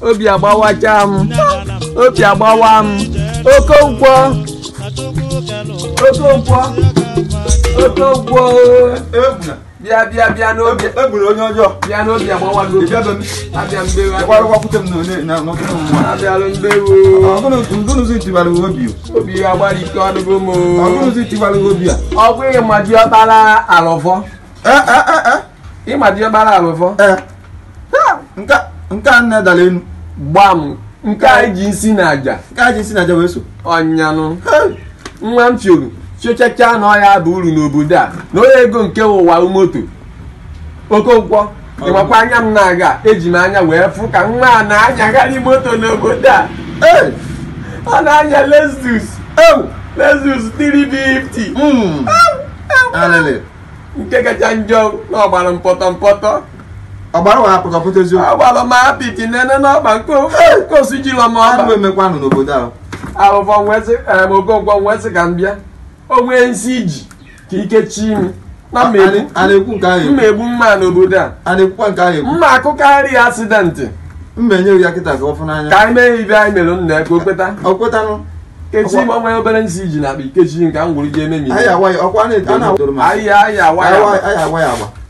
obi agbawacha m obi agbawa m okonkwo okonkwo okonkwo egbuna bịa bịa bịa n'obi egbuna onye ọjọọ bịa n'obi agbawago ịbịabe m abịa mbewe ịgwarụgwakwute m n'one- na n'ọtụtụ mmụọ abịalụ mbewe ọgụnụzi tibara gị obi obi agbara ike ọdụgo m ọgụnụzi tibara gị obi a ọ bụ ịma diọkpara alụfọ Eh, eh, eh, eh, ịma diọkpara alụfọ eh. nke nke a nne dara enu gbam nke anyị ji nsi na aja nke a ji si na aja wee so ọnyanụ Hey! nwa m choro chochacha na ọya bụ uru n'obodo a na onye ego nke ụwa moto okonkwo ịmakwa anya m na-aga eji m anya wee fụ ka nwa a na-anyagharị moto n'obodo a Hey! ọ na-anya Lexus Ewu! Lexus 350 Mm. Alele. nke kacha njọ na ọgbara mpọtọ mpọtọ ọgbara wa apụkapụta eziokwu ọgbara m apịtị nene n'ọgba nkosu jilọ m anụ ọgba emekwanụ n'obodo ahụ arụfọ nwesị em okonkwo nwesị ka m bịa o nwee nsị iji ka ike chi m na mmegbu a na-ekwu nke ahụ ekwu mmegbu mma n'obodo a a na-ekwukwa nke ahụ ekwu mma akụkarị ya asidentị mba enyeghị ya kịta ka ọ fụ n'anya ka anyị mee ibe anyị mere nna ya ka o kweta ọ kwetanụ kechi m onwe obere nsị iji na akpa ikechi nke m gwụrụ ji eme mi anyị awa ya ọkwa a na- a na-adoro m anyị anyị awa ya anyị awa ya agba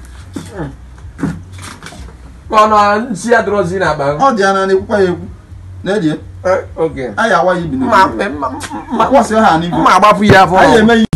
ka ọ nọ nsị ya dọrọzi na akpa ọ dị ya na na-ekwukwa ya ekwu na-eji oge anyị awa ya ibi mma n'obodo mma- mma- akwasị ha n'ibu mma agbapụ ya afọ anyị eme